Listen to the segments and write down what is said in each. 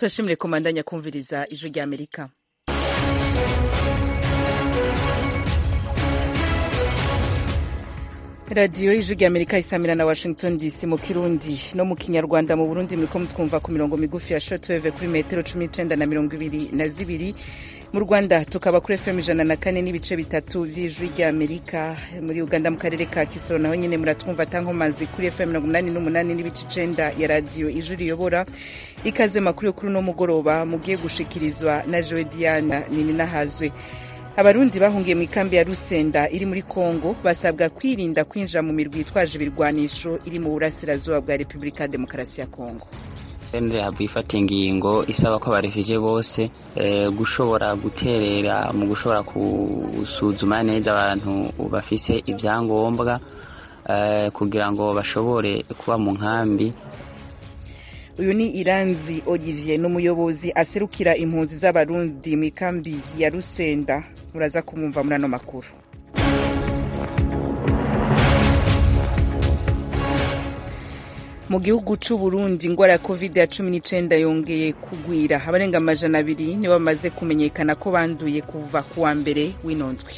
turashimire komandanya kumviriza ijwi rya amerika radiyo y'ijwi rya amerika isamira na washington dc mu kirundi no mu kinyarwanda mu burundi muriko mutwumva ku mirongo migufi ya shortwave kuri metero cumi n'icenda na mirongo ibiri na zibiri mu rwanda tukaba kuri fm ijana na kane n'ibice bitatu vy'ijwi rya amerika muri uganda mu karere ka kisoro naho nyene muratwumva tankomazi kuri fm mirongo umunani n'umunani n'ibice icenda ya radiyo ijwi riyobora ikaze makuru yo kuri uno mugoroba mugiye gushikirizwa na jowe diana nininahazwe abarundi bahungiye mu ikambi ya rusenda iri muri kongo basabwa kwirinda kwinjira mu mirwi yitwaje ibirwanisho iri mu burasirazuba bwa repubulika ya demokarasi ya kongo sendere havuye ifata ingingo isaba ko abarefije bose gushobora guterera mu gushobora gusuzuma neza abantu bafise ibyangombwa kugira ngo bashobore kuba mu nkambi uyu ni iranzi olivier ni umuyobozi aserukira impunzi z'abarundi mu ikambi ya rusenda muraza kumwumva muri ano makuru mu gihugu c'u Burundi ingwara ya covid ya cumi n'icenda yongeye kugwira abarenga amajana abiri nibo bamaze kumenyekana ko banduye kuva ku wa mbere w'ino ndwi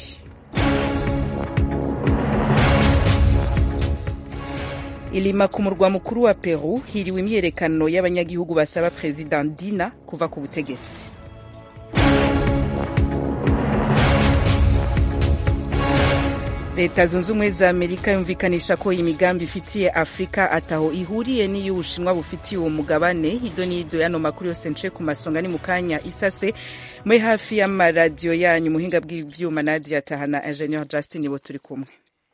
ilima ku murwa mukuru wa peru hiriwe imyerekano y'abanyagihugu basaba perezida dina kuva ku butegetsi leta zunze ubumwe za amerika yumvikanisha ko imigambi ifitiye afurika ataho ihuriye n'iy'ubushinwa bufitiye uwo mugabane ido n'ido y'ano makuru yose nce ku masonga ni mu kanya isase muri hafi y'amaradiyo yanyu muhinga bw'ivyuma nadia tahana ingenieur justin bo turi kumwe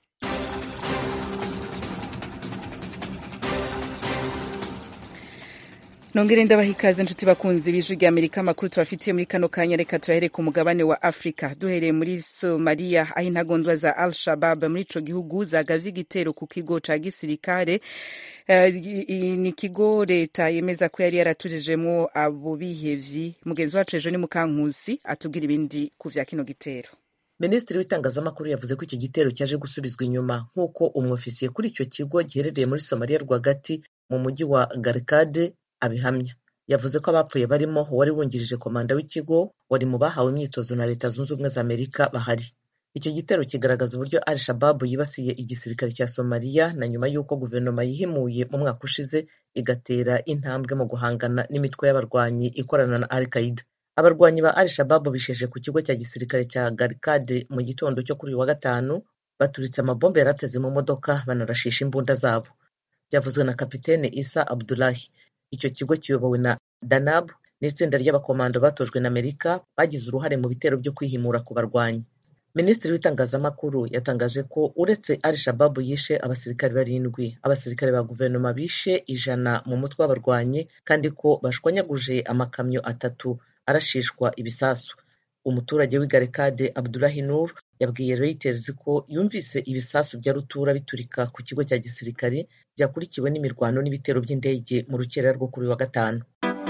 nongere ndabaha ikaze nshuti bakunzi b'ijwi rya amerika amakuru tubafitiye muri kano kanya reka turahere ku mugabane wa afurika duhereye muri somaliya aho intagondwa za al shabab muri ico gihugu zagavye igitero ku kigo ca gisirikare uh, ni ikigo leta yemeza ko yari yaratujejemwo abo bihevyi mugenzi wacu ejo ni mukankusi atubwira ibindi ku vya kino gitero minisitiri w'itangazamakuru yavuze ko iki gitero cyaje gusubizwa inyuma nk'uko umwofisiye kuri icyo kigo giherereye muri somaliya rwagati mu mujyi wa garikade abihamya yavuze ko abapfuye barimo uwari wungirije komanda w'ikigo wari mu bahawe imyitozo na leta zunze ubumwe za amerika bahari icyo gitero kigaragaza uburyo al shababu yibasiye igisirikare cya somaliya na nyuma y'uko guverinoma yihimuye mu mwaka ushize igatera intambwe mu guhangana n'imitwe y'abarwanyi ikorana na al qaida abarwanyi ba al shababu bisheje ku kigo cya gisirikare cya garikade mu gitondo cyo kuri uyu wa gatanu baturitse amabombe yarateze mu modoka banarashisha imbunda zabo byavuzwe na kapitene isa abdulahi icyo kigo kiyobowe na danab n'itsinda ry'abakomando batojwe na amerika bagize uruhare mu bitero byo kwihimura ku barwanyi minisitiri w'itangazamakuru yatangaje ko uretse al shababu yishe abasirikare barindwi abasirikare ba guverinoma bishe ijana mu mutwe w'abarwanyi kandi ko bashwanyaguje amakamyo atatu arashishwa ibisasu umuturage w'igarekade abdulahi nur yabwiye reuters ko yumvise ibisasu bya rutura biturika ku kigo cya gisirikare byakurikiwe n'imirwano n'ibitero by'indege mu rukerera rwo kuri wa gatanu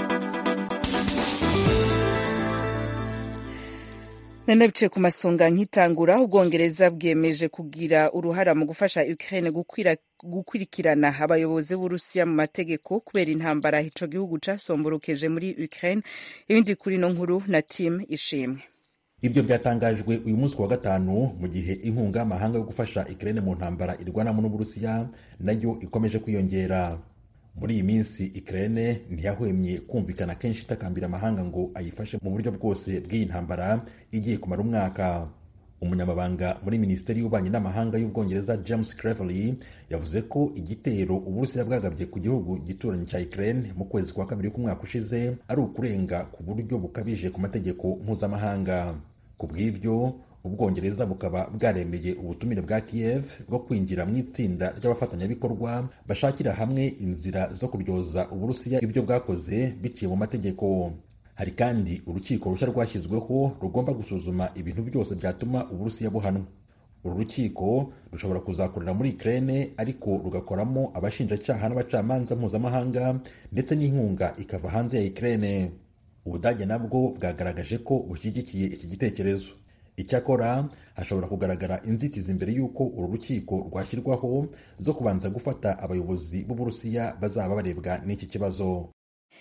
nenda biciye ku masonga nkitangura ubwongereza bwemeje kugira uruhara mu gufasha ukraine gukurikirana abayobozi b'urusiya mu mategeko kubera intambara ico gihugu casomburukeje muri ukraine ibindi kuri no nkuru na tim ishimwe ibyo byatangajwe uyu munsi wa gatanu mu gihe inkunga y'amahanga yo gufasha Ukraine mu ntambara irwanamo n'Uburusiya nayo ikomeje kwiyongera muri iyi minsi Ukraine ntiyahwemye kumvikana kenshi itakambira amahanga ngo ayifashe mu buryo bwose bw'iyi ntambara igiye kumara umwaka umunyamabanga muri minisiteri y'ububanyi n'amahanga y'ubwongereza james cleverly yavuze ko igitero uburusiya bwagabye ku gihugu gituranyi cya ukraine mu kwezi kwa kabiri k'umwaka ushize ari ukurenga ku buryo bukabije ku mategeko mpuzamahanga ku bw'ibyo ubwongereza bukaba bwaremeye ubutumire bwa kiev bwo kwinjira mu itsinda ry'abafatanyabikorwa bashakira hamwe inzira zo kuryoza uburusiya ibyo bwakoze biciye mu mategeko hari kandi urukiko rushya rwashyizweho rugomba gusuzuma ibintu byose byatuma uburusiya buhanwa uru rukiko rushobora kuzakorera muri ukraine ariko rugakoramo abashinjacyaha n'abacamanza mpuzamahanga ndetse n'inkunga ikava hanze ya ukraine ubudage nabwo bwagaragaje ko bushyigikiye iki gitekerezo icyakora hashobora kugaragara inzitizi mbere y'uko uru rukiko rwashyirwaho zo kubanza gufata abayobozi b'uburusiya bazaba barebwa n'iki kibazo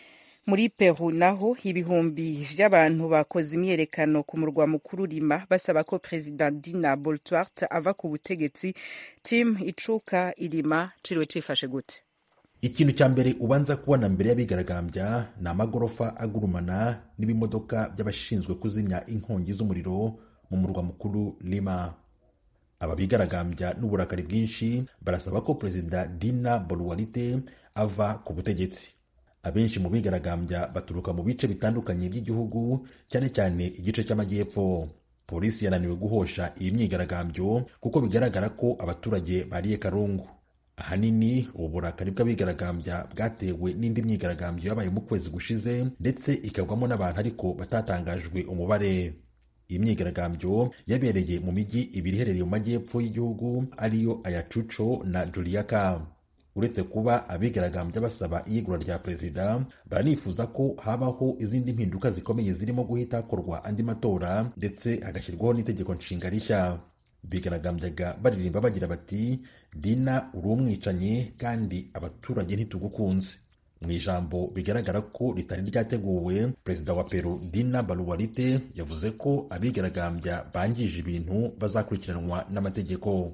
muri peru naho ibihumbi vy'abantu bakoze imyerekano ku murwa mukuru lima basaba ko perezida dina boltwart ava ku butegetsi tim icuka irima ciriwe cifashe gute ikintu cya mbere ubanza kubona mbere y'abigaragambya ni amagorofa agurumana n'ibimodoka by'abashinzwe kuzimya inkongi z'umuriro mu murwa mukuru lima aba bigaragambya n'uburakari bwinshi barasaba ko perezida dina boluwarite ava ku butegetsi abenshi mu bigaragambya baturuka mu bice bitandukanye by'igihugu cyane cyane igice cy'amajyepfo polisi yananiwe guhosha iyi myigaragambyo kuko bigaragara ko abaturage bariye karungu ahanini ubu burakari bw'abigaragambya bwatewe n'indi myigaragambyo yabaye mu kwezi gushize ndetse ikagwamo n'abantu ariko batatangajwe umubare iyi myigaragambyo yabereye mu mijyi ibiri iherereye mu majyepfo y'igihugu ariyo ayacuco na juliaka uretse kuba abigaragambya basaba iyegura rya perezida baranifuza ko habaho izindi mpinduka zikomeye zirimo guhita hakorwa andi matora ndetse hagashyirwaho n'itegeko nshinga rishya bigaragambyaga baririmba bagira bati dina uri umwicanyi kandi abaturage ntitugukunze mu ijambo bigaragara ko ritari ryateguwe perezida wa peru dina baluwarite yavuze ko abigaragambya bangije ibintu bazakurikiranwa n'amategeko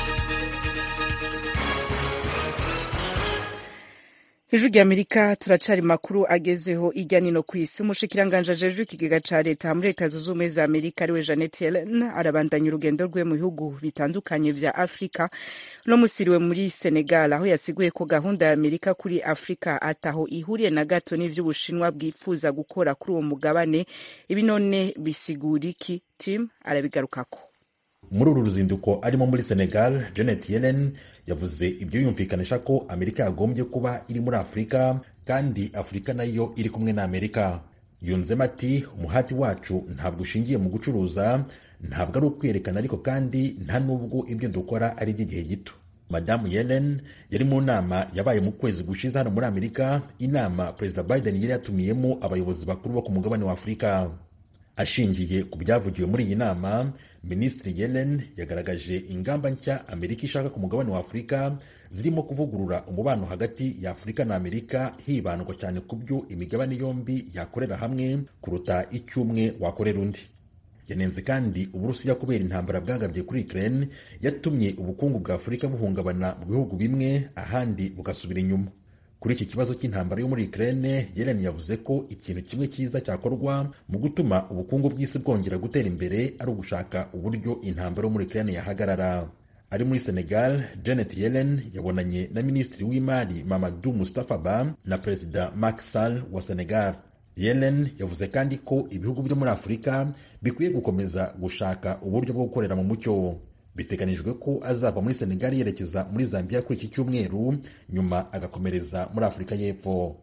ijwi ry'amerika turacari makuru agezweho irya nino ku isi umushikiranganje ajejwe ikigega ca leta muri leta zunze ubumwe za amerika ariwe janet yellen arabandanya urugendo rwe mu bihugu bitandukanye vya afurika no musiriwe muri senegal aho yasiguye ko gahunda ya amerika kuri afurika ataho ihuriye na gato n'ivy'ubushinwa bwifuza gukora kuri uwo mugabane ibi none bisigura iki tim arabigarukako muri uru ruzinduko arimo muri senegal janet yellen yavuze ibyo yumvikanisha ko amerika yagombye kuba iri muri afurika kandi afurika nayo iri kumwe na amerika yunzemo ati umuhati wacu ntabwo ushingiye mu gucuruza ntabwo ari ukwerekana ariko kandi nta n'ubwo ibyo dukora ari iby'igihe gito madamu yellen yari mu nama yabaye mu kwezi gushize hano muri amerika inama perezida biden yari yatumiyemo abayobozi bakuru bo ku mugabane wa afurika ashingiye ku byavugiwe muri iyi nama minisitiri yellen yagaragaje ingamba nshya amerika ishaka ku mugabane wa afurika zirimo kuvugurura umubano hagati ya afurika na amerika hibandwa cyane ku byo imigabane yombi yakorera hamwe kuruta icyo umwe wakorera undi yanenze kandi uburusiya kubera intambara bwagabye kuri ukraine yatumye ubukungu bwa afurika buhungabana mu bihugu bimwe ahandi bugasubira inyuma kuri iki kibazo cy'intambara yo muri Ukraine Yellen yavuze ko ikintu kimwe cyiza cyakorwa mu gutuma ubukungu bw'isi bwongera gutera imbere ari ugushaka uburyo intambara yo muri Ukraine yahagarara ari muri Senegal Janet Yellen yabonanye na minisitiri w'imari Mamadou Moustapha Ba na perezida Macky Sall wa Senegal Yellen yavuze kandi ko ibihugu byo muri Afurika bikwiye gukomeza gushaka uburyo bwo gukorera mu mucyo biteganijwe ko azava muri senegali yerekeza muri zambia kuri iki cyumweru nyuma agakomereza muri afurika y'epfo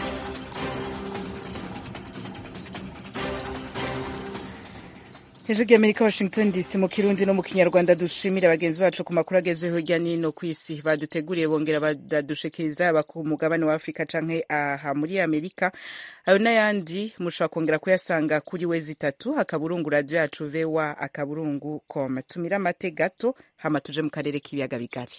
hejuru y'amerika washington dc mu kirundi no mu kinyarwanda dushimira bagenzi bacu ku makuru agezweho hirya n'ino ku isi baduteguriye bongera badadushikiriza aba ku mugabane wa afurika canke aha muri amerika ayo n'ayandi mushobora kongera kuyasanga kuri we zitatu akaburungu radiyo yacu vewa akaburungu com tumira amate gato hama tuje mu karere k'ibiyaga bigari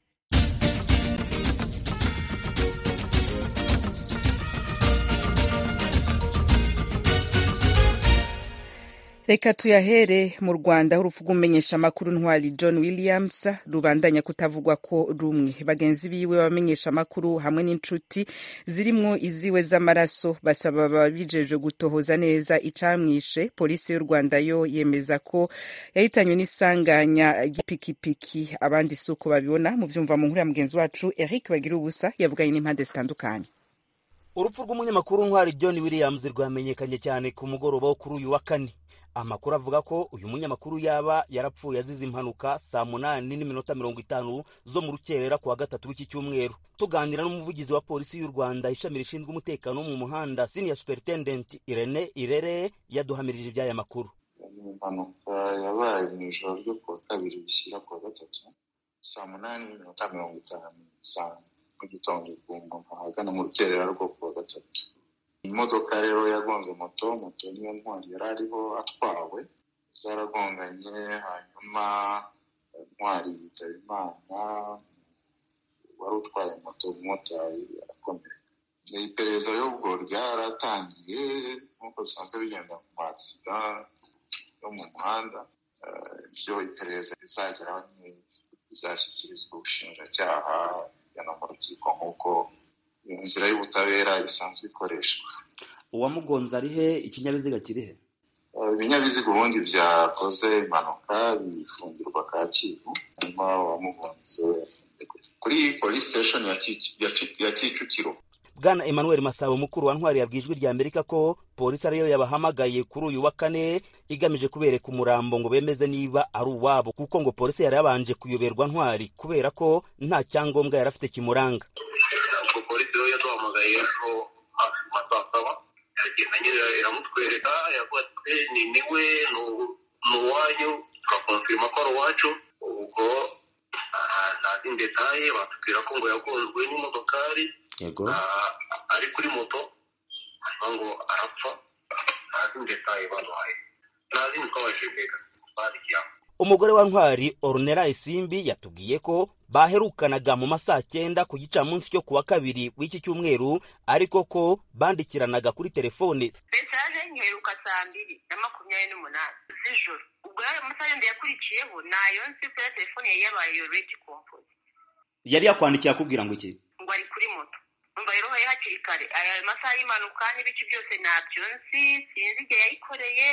reka tuyahere mu rwanda aho urupfu rw'umumenyeshamakuru ntwari john williams rubandanya kutavugwa ko rumwe bagenzi biwe bamenyeshamakuru hamwe n'inshuti zirimwo iziwe z'amaraso basaba ababijeje gutohoza neza icamwishe polisi y'u rwanda yo yemeza ko yahitanywe n'isanganya ry'ipikipiki abandi si uko babibona mu byumva mu nkuru ya mugenzi wacu eric bagira ubusa yavuganye n'impande zitandukanye urupfu rw'umunyamakuru ntwari john williams rwamenyekanye cyane ku mugoroba wo kuri uyu wa kane amakuru avuga ko uyu munyamakuru yaba yarapfuye azize impanuka saa munani n'iminota mirongo itanu zo mu rukerera ku wa gatatu w'iki cyumweru tuganira n'umuvugizi wa polisi y'u rwanda ishami rishinzwe umutekano wo mu muhanda senior superintendent irene irere yaduhamirije iby'aya makuru ni impanuka yabaye mu ijoro ryo ku wa kabiri bishyira ku wa gatatu saa munani n'iminota mirongo itanu saa mu gitondo ku muntu ahagana mu rukerera rwo ku wa gatatu imodoka rero yagonze moto moto niyo ntwari yari ariho atwawe zaragonganye hanyuma ntwari yitaba imana wari utwaye moto umumotari arakomereka iperereza y'ubwo ryaratangiye nk'uko bisanzwe bigenda mu magisida yo mu muhanda ibyo iperereza rizageraho bizashyikirizwa ubushinjacyaha bujyana mu rukiko nk'uko inzira y'ubutabera isanzwe ikoreshwa uwamugonze ari he ikinyabiziga kiri he ibinyabiziga ubundi byakoze impanuka bifungirwa kacyiru hanyuma uwamugonze kuri polisi siteshoni ya kicukiro bwana emmanuel masabo mukuru wa ntwari yabwiye ijwi rya amerika ko polisi ariyo yabahamagaye kuri uyu wa kane igamije kubereka umurambo ngo bemeze niba ari uwabo kuko ngo polisi yari yabanje kuyoberwa ntwari kubera ko nta cyangombwa yari afite kimuranga ubwo polisi rero yaduhamagaye ejo hafi mu saa saba iragenda nyine iramutwereka yavuga ati ni niwe ni uwanyu turakonfirima ko ari uwacu ubwo nta zindi detaye batubwira ko ngo yagonzwe n'imodokari yego ari kuri moto hanyuma ngo arapfa nta zindi detaye baduhaye nta zindi twabashije mbega twandikiraho umugore wa ntwari orunera isimbi yatubwiye ko baherukanaga mu masaa cyenda ku gicamunsi cyo kuwa kabiri w'iki cyumweru ariko ko bandikiranaga kuri telefone mesaje nyiheruka saa mbiri na makumyabiri n'umunani z'ijoro ubwo yayo masaha yandi yakurikiyeho nayo nzi ko ya telefone yari yabaye redi kompozi yari yakwandikiye akubwira ngo iki ngo ari kuri moto umva rero hari hakiri kare aya masaha y'impanuka n'ibice byose ntabyo nzi sinzi igihe yayikoreye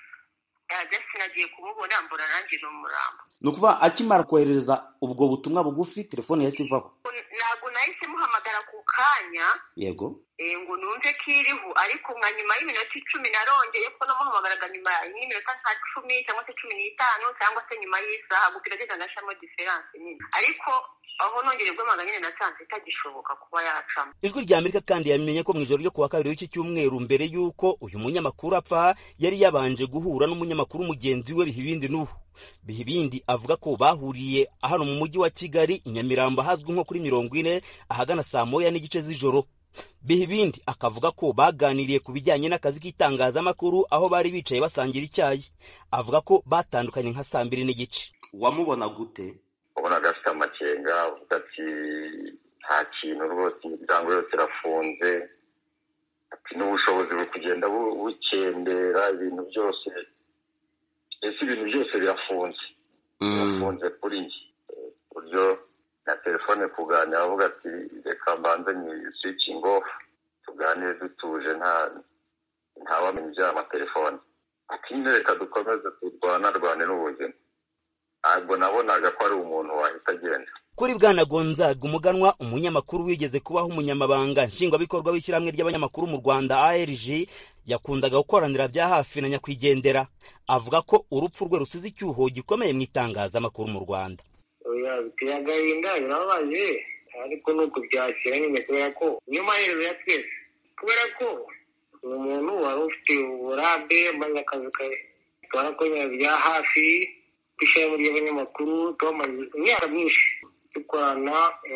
just nagiye kumubona mbona nanjye ni umurambo ni ukuvuga akimara kohereza ubwo butumwa bugufi telefone yahise ivaho ntabwo nahise muhamagara ku kanya yego ngo numve ko iriho ariko nka nyuma y'iminota icumi narongeye ko namuhamagaraga nyuma y'iminota nka cumi cyangwa se cumi n'itanu cyangwa se nyuma y'isaha gusa iragenda nashamo diferanse nyine ariko aho nongeye guhamagara nyine nasanze itagishoboka kuba yacamo ijwi rya amerika kandi yamenye ko mu ijoro ryo kuwa kabiri w'iki cyumweru mbere y'uko uyu munyamakuru apfa yari yabanje guhura n'umunyamakuru mugenzi we bihibindi n'ubu bihibindi avuga ko bahuriye hano mu mujyi wa kigali i nyamirambo ahazwi nko kuri mirongo ine ahagana saa moya n'igice z'ijoro bihibindi akavuga ko baganiriye ku bijyanye n'akazi k'itangazamakuru aho bari bicaye basangira icyayi avuga ko batandukanye nka saa mbiri n'igice wamubona gute ubonaga afite amakenga avuga ati nta kintu rwose imiryango yose irafunze ati n'ubushobozi buri kugenda bukendera ibintu byose ese ibintu byose birafunze birafunze kuri njye buryo na telefone kuganira avuga ati reka mbanze ni swicingi ofu tuganire dutuje nta ntawamenya iby'aya matelefone ati reka dukomeze turwanarwane n'ubuzima ntabwo nabonaga ko ari umuntu wahita agenda kuri bwana gonzaga umuganwa umunyamakuru wigeze kubaho umunyamabanga nshingwabikorwa w'ishyirahamwe ry'abanyamakuru mu rwanda arg yakundaga gukoranira bya hafi na nyakwigendera avuga ko urupfu rwe rusize icyuho gikomeye mu itangazamakuru mu rwanda biteye agahinda birababaje ariko ni ukubyakira nyine kubera ko niyo maherezo ya twese kubera ko ni umuntu wari ufite uburambe maze akazi twarakora bya hafi ishami ry'abanyamakuru twamaze imyaka myinshi dukorana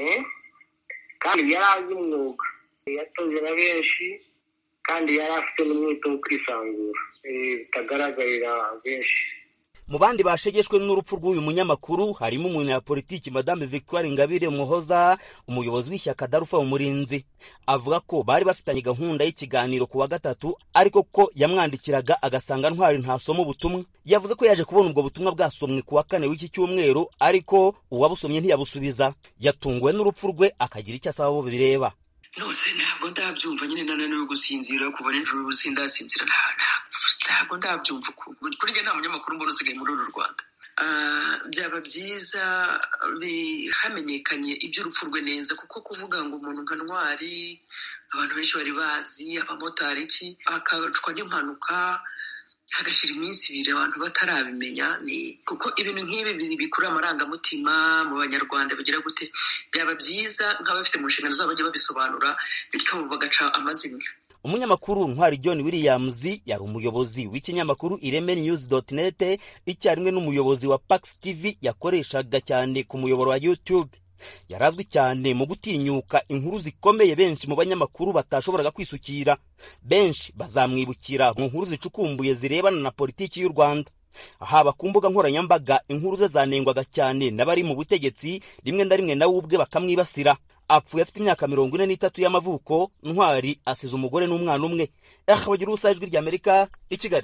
kandi yari azi umwuga yatoze na benshi kandi yari afite n'umwete wo kwisanzura bitagaragarira benshi mu bandi bashegeshwe n'urupfu rw'uyu munyamakuru harimo umunyapolitiki madame victoire ingabire muhoza umuyobozi w'ishyaka darufa umurinzi avuga ko bari bafitanye gahunda y'ikiganiro ku wa gatatu ariko ko yamwandikiraga agasanga ntwari ntasoma ubutumwa yavuze ko yaje kubona ubwo butumwa bwasomwe ku wa kane w'iki cyumweru ariko uwabusomye ntiyabusubiza yatunguwe n'urupfu rwe akagira icyo asaba abo bireba nose ntabwo ndabyumva nyine nananiwe gusinzira kuva nijoro ubu sindasinzira ntabwo ndabyumva kuri njye nta munyamakuru mbona usigaye muri uru rwanda byaba byiza hamenyekanye iby'urupfu rwe neza kuko kuvuga ngo umuntu nka ntwari abantu benshi bari bazi abamotari iki akacwa n'impanuka hagashira iminsi ibiri abantu batarabimenya ni kuko ibintu nk'ibi bikurura amarangamutima mu banyarwanda bigira gute byaba byiza nk'abafite mu nshingano zabo bajya babisobanura bityo bagaca amazimwe umunyamakuru ntwari john williams yari umuyobozi w'ikinyamakuru ireme news net icyarimwe n'umuyobozi wa pax tv yakoreshaga cyane ku muyoboro wa youtube yarazwi cyane mu gutinyuka inkuru zikomeye benshi mu banyamakuru batashoboraga kwisukira benshi bazamwibukira mu nkuru zicukumbuye zirebana na politiki y'u rwanda haba ku mbuga nkoranyambaga inkuru ze zanengwaga cyane n'abari mu butegetsi rimwe na rimwe nawe ubwe bakamwibasira apfuye afite imyaka mirongo ine n'itatu y'amavuko ntwari asize umugore n'umwana umwe aha bagira ubusa ijwi ry'amerika i kigali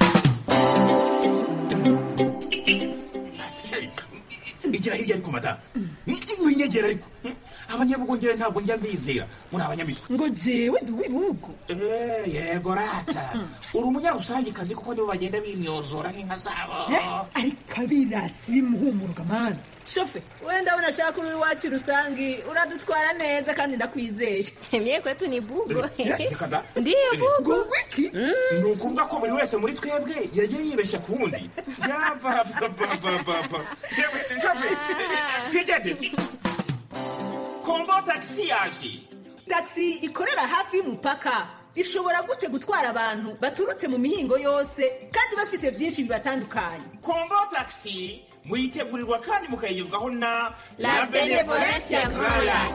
igira hirya ariko madamu winyegera ariko abanyabugongera ntabwo njya mbizera muri abanyamitwe ngo jewe ndi uw'ibihugu yego rata uri umunyarusangikazi kuko nibo bagenda bimyozora nk'inka zabo ariko abirasi bimuhumuruka mani shofe wenda abona ashaka uri iwacu rusangi uradutwara neza kandi ndakwizeye mye kwetu ni bugo reka da ndiyo bugo wiki ni ukuvuga ko buri wese muri twebwe yagiye yibeshya ku wundi yabababababa yewe shofe twigendere kombo tagisi yaje tagisi ikorera hafi y'umupaka ishobora gute gutwara abantu baturutse mu mihingo yose kandi bafise byinshi bibatandukanye kombo tagisi muyitegurirwa kandi mukayigezwaho na La Benevolencia Royal.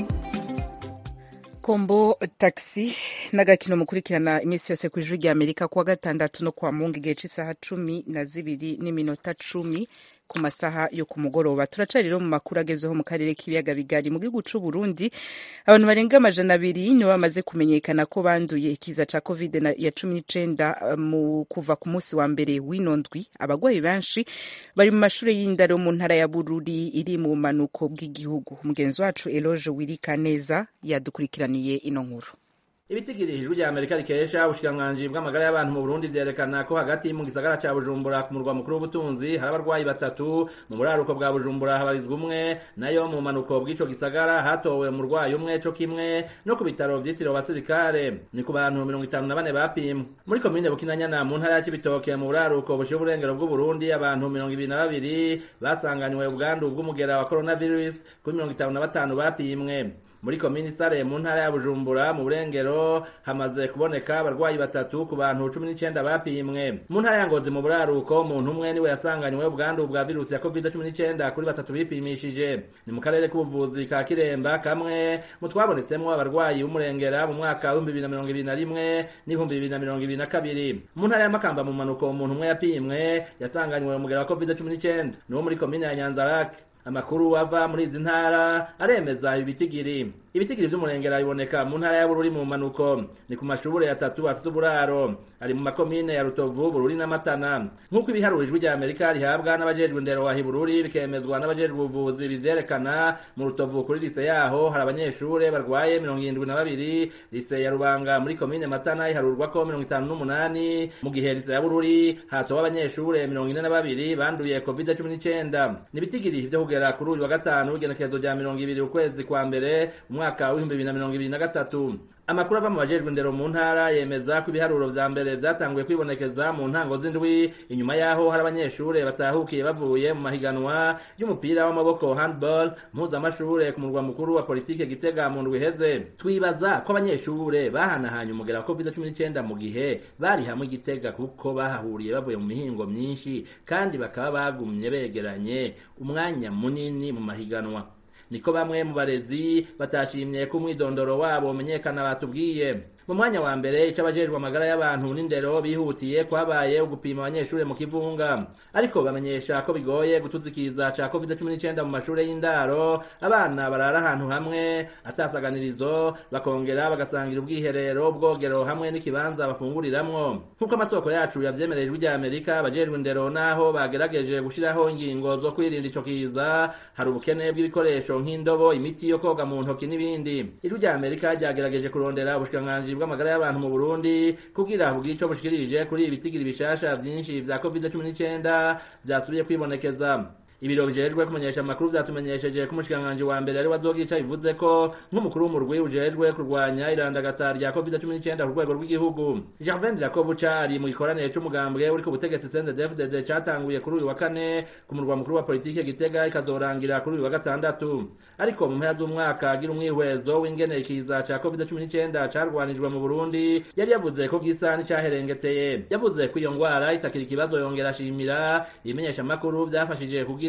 kombo taxi n'agakino mukurikirana iminsi yose ku ijwi rya amerika kuwa gatandatu no kuwa mungu igihe cy'isaha cumi na zibiri n'iminota cumi ku masaha yo ku mugoroba turaca rero mu makuru agezeho mu karere k'ibiyaga bigari mu gihugu c'u Burundi abantu barenga amajana abiri nibo bamaze kumenyekana ko banduye ikiza ca covid na- ya cumi n'icenda uh, mu kuva ku munsi wa mbere w'ino ndwi abagwayi benshi bari mu mashure y'indaro mu ntara ya Bururi iri mu bumanuko bw'igihugu umugenzi wacu Eloge Wirikaneza yadukurikiraniye ino nkuru ibitigiri ijwi rya amerika rikesha ubushikiranganji bw'amagara y'abantu mu burundi vyerekana ko hagati mu gisagara ca bujumbura ku murwa mukuru w'ubutunzi hari abarwayi batatu mu buraruko bwa bujumbura habarizwa umwe nayo mu manuko bw'ico gisagara hatowe umurwayi umwe co kimwe no ku bitaro vyitiriwe abasirikare ni ku bantu mirongo itanu na bane bapimwe muri komine bukinanyana mu ntara ya cibitoke mu buraruko bushiye uburengero bw'uburundi abantu mirongo ibiri na babiri basanganywe ubwandu bw'umugera wa coronavirus kuri mirongo itanu na batanu bapimwe muri komini sare mu ntara ya bujumbura mu burengero hamaze kuboneka abarwayi batatu ku bantu cumi n'icenda bapimwe mu ntara ya ngozi mu buraruko umuntu umwe niwe yasanganywe ubwandu bwa virusi ya covid cumi n'icenda kuri batatu bipimishije ni mu karere k'ubuvuzi ka kiremba kamwe mu twabonetsemwo abarwayi b'umurengera mu mwaka w'ibihumbi bibiri na mirongo ibiri na rimwe n'ibihumbi bibiri na mirongo ibiri na kabiri mu ntara ya makamba mu manuko umuntu umwe yapimwe yasanganywe umugera wa covid cumi n'icenda ni wo muri komine ya nyanzarake amakuru ava muri izi ntara aremeza ibitigiri ibitigiri vy'umurengera biboneka mu ntara ya bururi mu manuko ni ku mashure atatu afise uburaro ari mu makomine ya rutovu bururi na matana nk'uko ibiharuro ijwi rya amerika rihabwa n'abajejwe indero wa hibururi bikemezwa n'abajejwe ubuvuzi bivyerekana mu rutovu kuri lise yaho hari abanyeshure barwaye mirongo irindwi na babiri lise ya rubanga muri komine matana iharurwako mirongo itanu n'umunani mu gihe lise ya bururi hatowe abanyeshure mirongo ine na babiri banduye covid cumi n'icenda ni ibitigiri vyo kugera kuri uyu wa gatanu w'igenekerezo rya mirongo ibiri ukwezi kwa mbere umwaka w'ibihumbi bibiri na mirongo ibiri na gatatu amakuru ava mu bajejwe indero mu ntara yemeza ko ibiharuro vya mbere vyatanguye kwibonekeza mu ntango z'indwi inyuma yaho hari abanyeshure batahukiye bavuye mu mahiganwa y'umupira w'amaboko handball mpuzamashure ku murwa mukuru wa politike gitega mu ndwi iheze twibaza ko abanyeshure bahanahanye umugera wa covid cumi n'icenda mu gihe bari hamwe igitega kuko bahahuriye bavuye mu mihingo myinshi kandi bakaba bagumye begeranye umwanya munini mu mahiganwa niko bamwe mu barezi batashimye ko umwidondoro wabo umenyekana batubwiye mu mwanya wa mbere ico abajejwe amagara y'abantu n'indero bihutiye kwabaye ugupima abanyeshure mu kivunga ariko bamenyesha ko bigoye gutuzikiza ca covid cumi n'icenda mu mashure y'indaro abana barara ahantu hamwe atasaganirizo bakongera bagasangira ubwiherero ubwogero hamwe n'ikibanza bafunguriramwo nk'uko amasoko yacu yavyemereye ijwi rya amerika abajejwe indero naho bagerageje gushiraho ingingo zo kwirinda ico kiza hari ubukene bw'ibikoresho nk'indobo imiti yo koga mu ntoki n'ibindi ijwi rya amerika ryagerageje kurondera ubushikiranganji bw'amagara y'abantu mu burundi kugira bugire ico bushikirije kuri ibitigiri bishasha vyinshi vya covid cumi n'icenda vyasubiye kwibonekeza ibiro bijejwe kumenyesha amakuru vyatumenyesheje ko umushikiranganji wa mbere ari wazogira ico bivuze ko nk'umukuru w'umurwi ujejwe kurwanya irandagata rya covid cumi n'icenda ku rwego rw'igihugu gervain dirakobuca ari mu gikoranire c'umugambwe uri ku butegetsi cndfdd catanguye kuri uyu wa kane ku murwa mukuru wa politike gitega ikazorangira kuri uyu wa gatandatu ariko mu mpera z'umwaka agira umwihwezo w'ingene ikiza ca covid cumi n'icenda carwanijwe mu burundi yari yavuze ko gisa n'icaherengeteye yavuze ko iyo ngwara itakiri ikibazo yongera ashimira ibimenyesha amakuru vyafashije kugira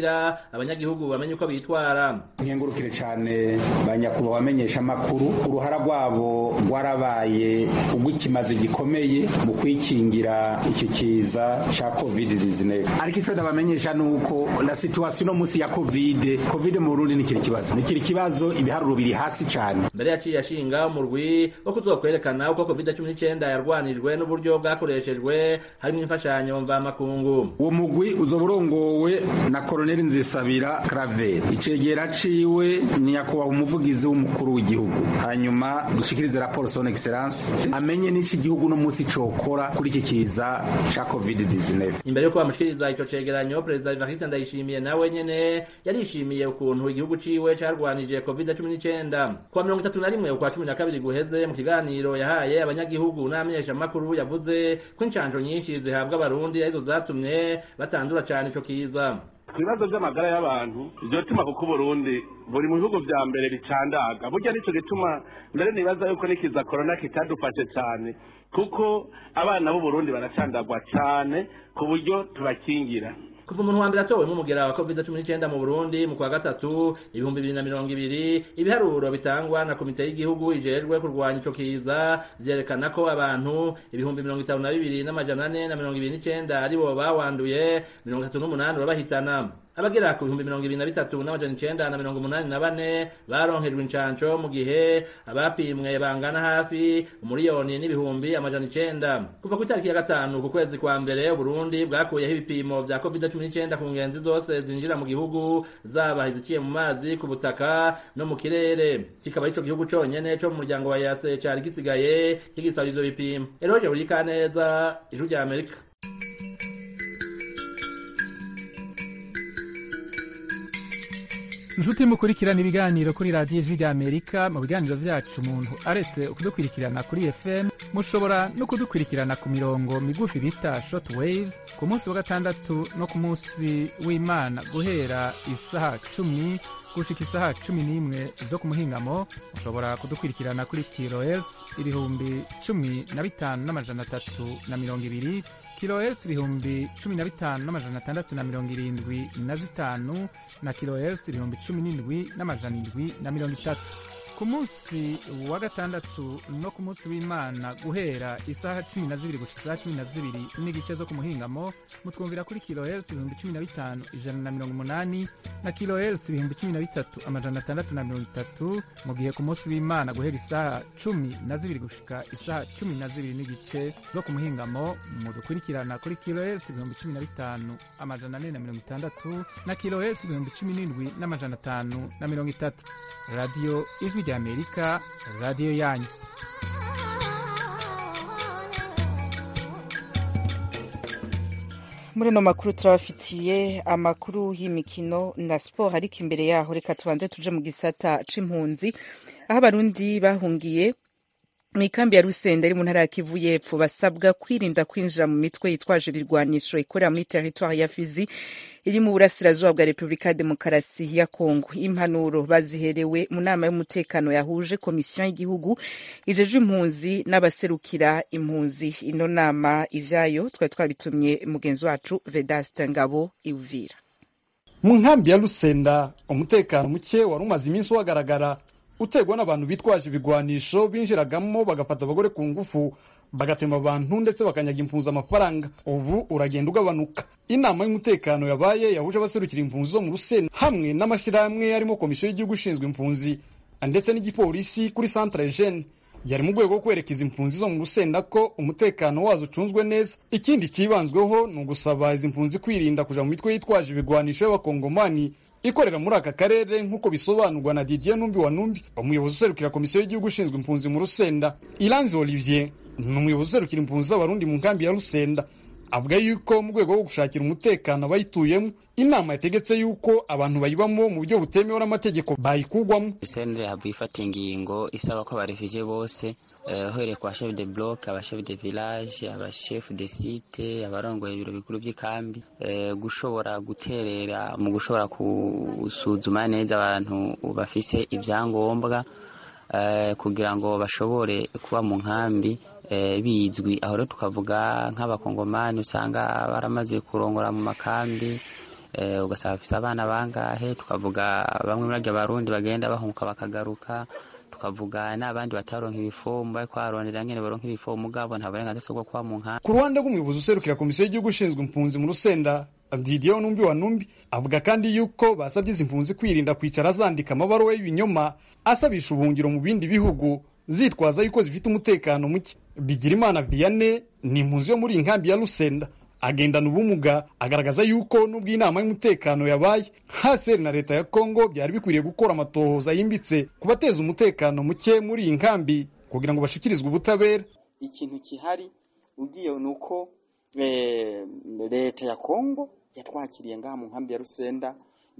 kugira abanyagihugu bamenye uko bitwara nkengurukire cyane ba nyakubahwa bamenyesha amakuru uruhara rwabo rwarabaye urw'ikimazi gikomeye mu kwikingira iki kiza cya covid 19 ariko icyo ndabamenyesha ni uko la situation no munsi ya covid covid mu burundi nikiri kibazo nikiri kibazo ibiharuro biri hasi cyane mbere yaciye ashinga umurwi wo kuzokwerekana uko covid cumi n'icyenda yarwanijwe n'uburyo bwakoreshejwe harimo imfashanyo mvamakungu uwo mugwi uzoba urongowe na koloneli nzisabira claver icegera ciwe ni nyakubahwa umuvugizi w'umukuru w'igihugu hanyuma dushikirize raporo son excellence amenye n'iki gihugu no munsi cokora kuri iki kiza ca covid 19 imbere yuko bamushikiriza ico cegeranyo perezida evariste ndayishimiye nawe nyene yarishimiye ukuntu igihugu ciwe carwanije covid cumi n'icyenda kuwa mirongo itatu na rimwe ukwa cumi na kabiri guheze mu kiganiro yahaye abanyagihugu n'abamenyeshamakuru yavuze ko inshanjo nyinshi zihabwa abarundi arizo zatumye batandura cane ico kiza ku bibazo by'amagara y'abantu iryo tuma kuko uburundi buri mu bihugu vya mbere bicandaga burya nico gituma mbere nibaza yuko nikiza korona kitadufashe cane kuko abana b'uburundi baracandagwa cane ku buryo tubakingira kuva umuntu wa mbere atowe nk'umugera wa covid cumi n'icyenda mu burundi mu kwa gatatu ibihumbi bibiri na mirongo ibiri ibiharuro bitangwa na komite y'igihugu ijejwe kurwanya ico kiza vyerekana ko abantu ibihumbi mirongo itanu na bibiri n'amajana ane na mirongo ibiri n'icenda aribo bawanduye mirongo itatu n'umunani urabahitana abagera ku bihumbi mirongo ibiri na bitatu n'amajana icenda na mirongo umunani na bane baronkejwe incanco mu gihe abapimwe bangana hafi umuriyoni n'ibihumbi amajana icenda kuva ku itariki ya gatanu ku kwezi kwa mbere uburundi bwakuyeho ibipimo vya covid cumi n'icyenda ku ngenzi zose zinjira mu gihugu zaba iziciye mu mazi ku butaka no mu kirere kikaba ico gihugu conyene co mu muryango wa yase cari gisigaye kigisaba ivyo bipimo eroje burikaneza ijuru rya amerika inshuti mukurikirana ibiganiro kuri radiyo ijwi rya amerika mu biganiro vyacu umuntu aretse kudukurikirana kuri fm mushobora no kudukurikirana ku mirongo migufi bita short waves ku munsi wa gatandatu no ku munsi w'imana guhera isaha cumi gushika isaha cumi n'imwe zo ku muhingamo mushobora kudukurikirana kuri kilohertz ibihumbi cumi na bitanu n'amajana atatu na mirongo ibiri kilohertz ibihumbi cumi na bitanu n'amajana atandatu na mirongo irindwi na zitanu na kilohertz ibihumbi cumi n'indwi n'amajana indwi na mirongo itatu ku munsi wa gatandatu no ku munsi w'imana guhera isaha cumi na zibiri gushika isaha cumi na zibiri n'igice zo ku muhingamo mutwumvira kuri kilohertz ibihumbi cumi na bitanu ijana na mirongo umunani na kilohertz ibihumbi cumi na bitatu amajana atandatu na mirongo itatu mu gihe ku munsi w'imana guhera isaha cumi na zibiri gushika isaha cumi na zibiri n'igice zo ku muhingamo mudukurikirana kuri kilohertz ibihumbi cumi na bitanu amajana ane na mirongo itandatu na kilohertz ibihumbi cumi n'indwi n'amajana atanu na mirongo itatu radiyo ijwi rya amerika radiyo yanyu muri ano makuru turabafitiye amakuru y'imikino na siporo ariko imbere yaho reka tubanze tuje mu gisata c'impunzi aho abarundi bahungiye mu ikambi ya rusenda iri mu ntara ya kivu y'epfo basabwa kwirinda kwinjira mu mitwe yitwaje ibirwanisho ikorera muri teritwari ya fizi iri mu burasirazuba bwa repubulika ya demokarasi ya kongo impanuro baziherewe mu nama y'umutekano yahuje komisiyo y'igihugu ijeje impunzi n'abaserukira impunzi ino nama ivyayo twari twabitumye mugenzi wacu vedaste ngabo iuvira mu nkambi ya rusenda umutekano muke wari umaze iminsi uhagaragara utegwa n'abantu bitwaje ibigwanisho binjiragamo bagafata abagore ku ngufu bagatema abantu ndetse bakanyaga impunzi amafaranga ubu uragenda ugabanuka inama y'umutekano yabaye yahuje abaserukira impunzi zo mu rusena hamwe n'amashyirahamwe arimo komisiyo y'igihugu ishinzwe impunzi ndetse n'igipolisi kuri centre jeune yari mu rwego rwo kwerekeza impunzi zo mu rusenda ko umutekano wazo ucunzwe neza ikindi cyibanzweho ni ugusaba izi mpunzi kwirinda kuja mu mitwe yitwaje ibigwanisho y'abakongomani ikorera muri aka karere nk'uko bisobanurwa na Didier Numbi wa Numbi umuyobozi userukira komisiyo y'igihugu ishinzwe impunzi mu Rusenda Iranzi Olivier ni umuyobozi userukira impunzi z'abarundi mu nkambi ya Rusenda avuga yuko mu rwego rwo gushakira umutekano abayituyemo inama yategetse yuko abantu bayibamo mu buryo butemewe n'amategeko bayikugwamo sendere hava ifata ingingo isaba ko abarefugee bose uhereye ku bashefu de bloc abashefu de village abashefu de site abarongoye ibiro bikuru by'ikambi gushobora guterera mu gushobora gusuzuma neza abantu bafise ibyangombwa kugira ngo bashobore kuba mu nkambi bizwi aho rero tukavuga nk'abakongomani usanga baramaze kurongora mu makambi eh, ugasanga bafise abana bangahe tukavuga bamwe muri barya barundi bagenda bahunguka bakagaruka tukavuga n'abandi bataronka ibifomu bariko bararondera ngene baronka ibifomu mugabo nta burenganzira bafise bwo kuba mu nkambi ku ruhande rw'umuyobozi userukira komisiyo y'igihugu ishinzwe impunzi mu rusenda didier numbi wa numbi avuga kandi yuko basabye izi mpunzi kwirinda kwicara zandika amabaruwa y'ibinyoma asabisha ubuhungiro mu bindi bihugu zitwaza yuko zifite umutekano muke bigirimana vianney ni impunzi yo muri iyi nkambi ya rusenda agendana ubumuga agaragaza yuko nubwo inama y'umutekano yabaye haseri na leta ya kongo byari bikwiriye gukora amatohoza yimbitse ku bateza umutekano muke muri iyi nkambi kugira ngo bashikirizwe ubutabera ikintu kihari ugiye ni uko eh, leta ya kongo yatwakiriye ngaha mu nkambi ya rusenda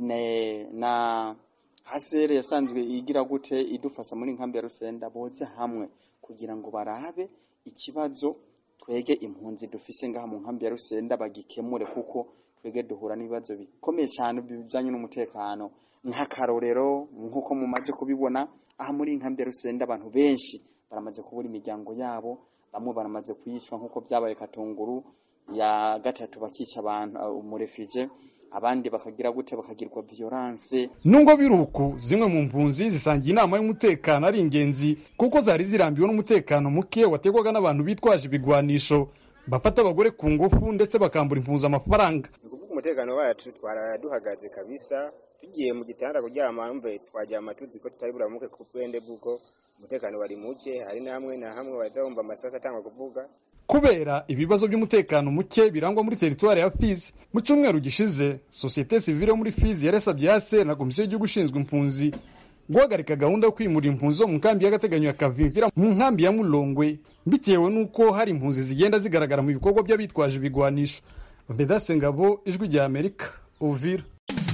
ne- na hasere yasanzwe igira gute idufasha muri nkambi ya rusenda boze hamwe kugira ngo barabe ikibazo twege impunzi dufise ngaha mu nkambi ya rusenda bagikemure kuko twege duhura n'ibibazo bikomeye cyane bijanye n'umutekano nk'akarorero nk'uko mumaze kubibona aha muri iyi nkambi ya rusenda abantu benshi baramaze kubura imiryango yabo bamwe baramaze kwicwa nk'uko byabaye katunguru ya gatatu bakica abantu uh, umurefije abandi bakagira gute bakagirwa violence nubwo biri uku zimwe mu mpunzi zisangiye inama y'umutekano ari ingenzi kuko zari zirambiwe n'umutekano muke wategwaga n'abantu bitwaje ibigwanisho bafata abagore ku ngufu ndetse bakambura impunzi amafaranga ni ukuvuga umutekano wacu twaraduhagaze kabisa tugiye mu gitanda kuryama mve twaryama tuzi ko tutari buramuke ku bwende bw'uko umutekano wari muke hari n'amwe na hamwe bahita bumva amasasu atangwa kuvuga kubera ibibazo by'umutekano muke birangwa muri teritwari ya fizi mu cyumweru gishize sosiyete sivile yo muri fizi yarasabye yase na komisiyo y'igihugu ishinzwe impunzi guhagarika gahunda yo kwimura impunzi zo mu nkambi y'agateganyo ya kavimvira mu nkambi ya mulongwe bitewe n'uko hari impunzi zigenda zigaragara mu bikorwa by'abitwaje ibigwanisho bedase ngabo ijwi rya amerika uvira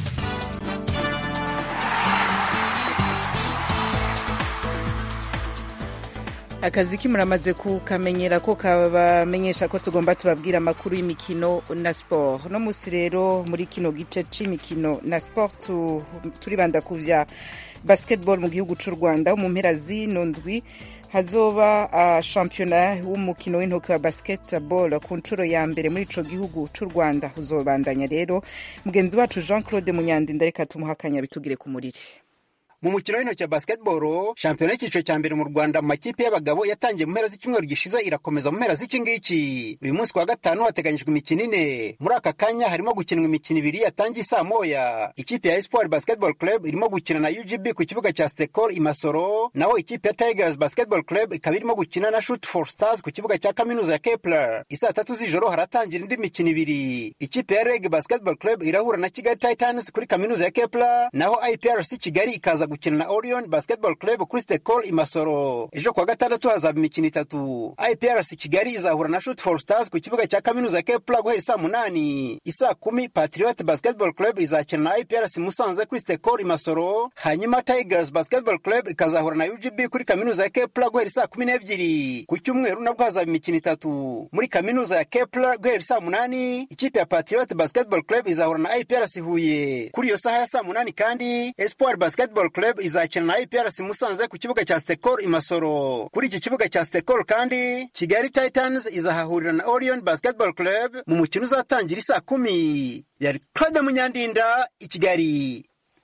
akazi kimuramaze kukamenyera ko kabamenyesha ko tugomba tubabwira amakuru y'imikino na siporo no munsi rero muri kino gice c'imikino na siporo tu- turibanda ku vya basketball mu gihugu c'u rwanda mu mpera zino ndwi hazoba uh, shampiyona w'umukino w'intoki wa basketball ku nshuro ya mbere muri ico gihugu c'u rwanda uzobandanya rero mugenzi wacu jean claude munyandinda reka tumuhakanya bitugire ku muriri mu mukino w'intoki wa basketball shampiyona y'icyiciro cya mbere mu rwanda mu makipe y'abagabo yatangiye mu mpera z'icyumweru gishize irakomeza mu mpera z'iki ngiki uyu munsi wa gatanu hateganyijwe imikino ine muri aka kanya harimo gukinwa imikino ibiri yatangiye saa moya ikipe ya espoir basketball club irimo gukina na ugb ku kibuga cya stekor i masoro naho ikipe ya tigers basketball club ikaba irimo gukina na shoot for stars ku kibuga cya kaminuza ya kepler isaa tatu z'ijoro haratangira indi mikino ibiri ikipe ya reg basketball club irahura na kigali titans kuri kaminuza ya kepler naho iprc kigali ikaza gukina na orion basketball club kuri stekol i masoro ejo kuwa gatandatu hazaba imikino itatu iprc kigali izahura na shoot for stars ku kibuga cya kaminuza ya kepler guhera saa munani isaa kumi patriot basketball club izakina na iprc musanze kuri stekol i masoro hanyuma tigers basketball club ikazahura na ugb kuri kaminuza ya kepler guhera saa kumi n'ebyiri ku cyumweru nabwo hazaba imikino itatu muri kaminuza ya kepler guhera saa munani ikipe ya patriot basketball club izahura na iprc huye kuri iyo saha ya saa munani kandi espoir basketball club izakina na iprc musanze ku kibuga cya stekor i masoro kuri iki kibuga cya stekor kandi kigali titans izahahurira na orion basketball club mu mukino uzatangira isaa kumi yari claude munyandinda i kigali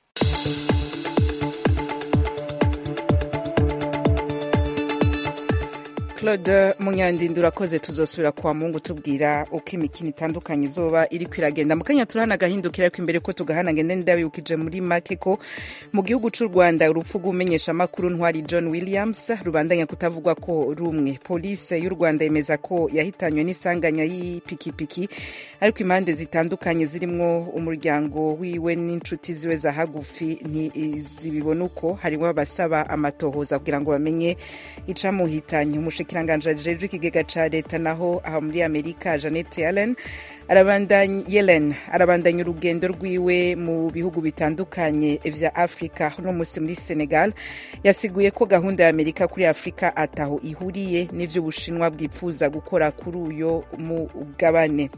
claude munyandinda urakoze tuzosubira kwa mungu tubwira uko imikino itandukanye izoba iri kwiragenda mu kanya turahana agahindukira ariko imbere ko tugahana ngende ndabibukije muri make ko mu gihugu c'u rwanda urupfu rw'umenyesha amakuru ntwari john williams rubandanya kutavugwa ko rumwe polisi y'u rwanda yemeza ko yahitanywe n'isanganya y'ipikipiki ariko impande zitandukanye zirimwo umuryango wiwe n'inshuti ziwe za hagufi ntizibibona uko harimo abasaba amatohoza kugira ngo bamenye icamuhitanye umushikiranganji ajejwe ikigega ca leta naho aha muri amerika janet yellen arabandanya yellen arabandanya urugendo rwiwe mu bihugu bitandukanye vya afurika uno musi muri senegal yasiguye ko gahunda ya amerika kuri afurika ataho ihuriye n'ivyo ubushinwa bwipfuza gukora kuri uyo mugabane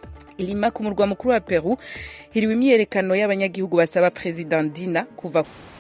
ilima ku murwa mukuru wa peru hiriwe imyiyerekano y'abanyagihugu basaba president dina kuva